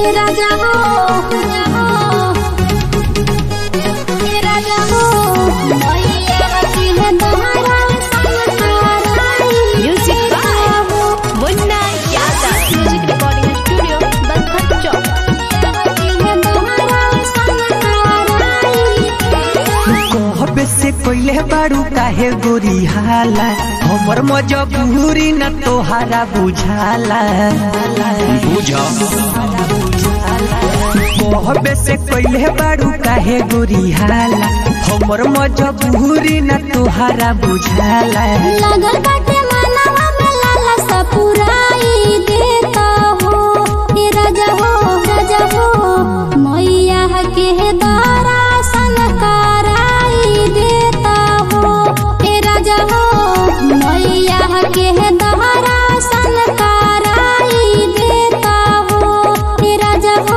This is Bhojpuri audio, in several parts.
हे राजा हो राजा हो हे राजा हो मैया की है दहरा संसाराई Music by Munna Yadav. Music recording studio, Balkhan Chowk. कहबे से कोइले बारू काहे गोरी हाला हमर मजबूरी न तोहारा बुझाला बुझ कहबे से कोइले बारू काहे गोरी हाला हमर मजबूरी न तोहारा बुझाला लगल बाटे मनवा में लाला सा पुराई देता हो हे राजा हो राजा हो मैया के दारा सनकाराई देता हो हे राजा हो मैया के दारा सनकाराई देता हो हे राजा हो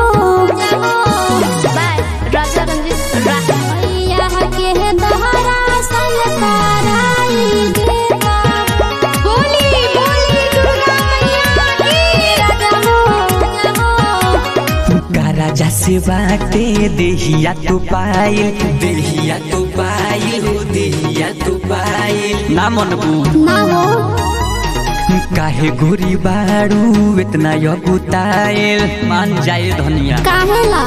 By Raja Ranjit Rai. मैया के दहरा सनकाराई देता बोली बोली दुर्गा मैया की राजा हो राजा हो का राजा से बाटे देहिया तो पाइल देहिया तो पाइल हो देहिया तो पाइल ना मनबू ना हो काहे गोरी बारू इतना यगुताइल मान जाए धनिया काहेला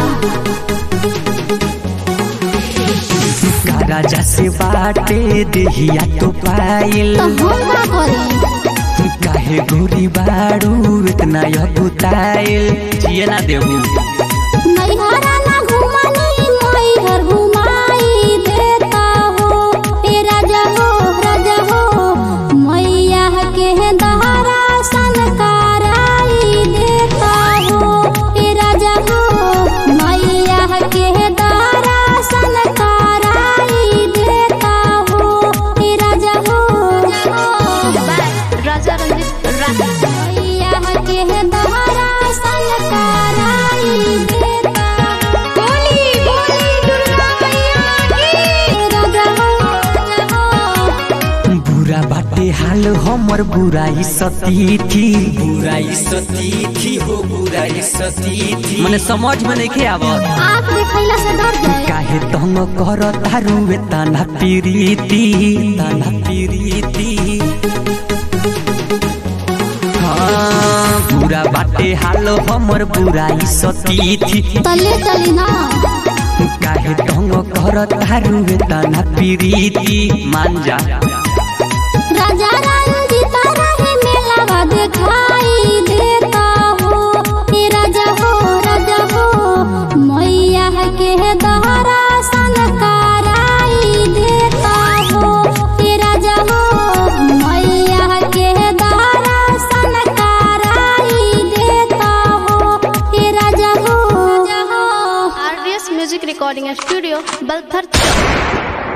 का राजा से बाटे देहिया तो पाइल तो हम का करी काहे गोरी बारू इतना यगुताइल जिए ना देहू नैहरा ना घुमानी मैहर घुमाई देता हो ए राजा हो राजा हो मैया के दहरा सनकाराई देता हो ए राजा हो मैया के दहरा सनकाराई देता हो ए राजा हो By Raja Ranjit Rai. मैया के दहरा सनकाराई देता बोली बोली दुर्गा मैया की राजा हो राजा हो बुरा बाटे हाल हमर बुराई सतीथी बुराई सतीथी हो बुराई सतीथी मने समझ में नहीं आवत आँख देखैला से डर जाए काहे तंग कर तारू तना पीरीती तना पीरीती हाँ बुरा बाटे हाल हमर बुराई सतीथी तले चली ना काहे तंग कर तारू तना पीरीती मान जा राजा रंजीता रहे मेलावा दिखाई देता हो हे राजा हो राजा हो मैया के दहरा सनकाराई देता हो हे राजा हो मैया के दहरा सनकाराई देता हो हे राजा हो RDS Music Recording Studio, Balkhan Chowk.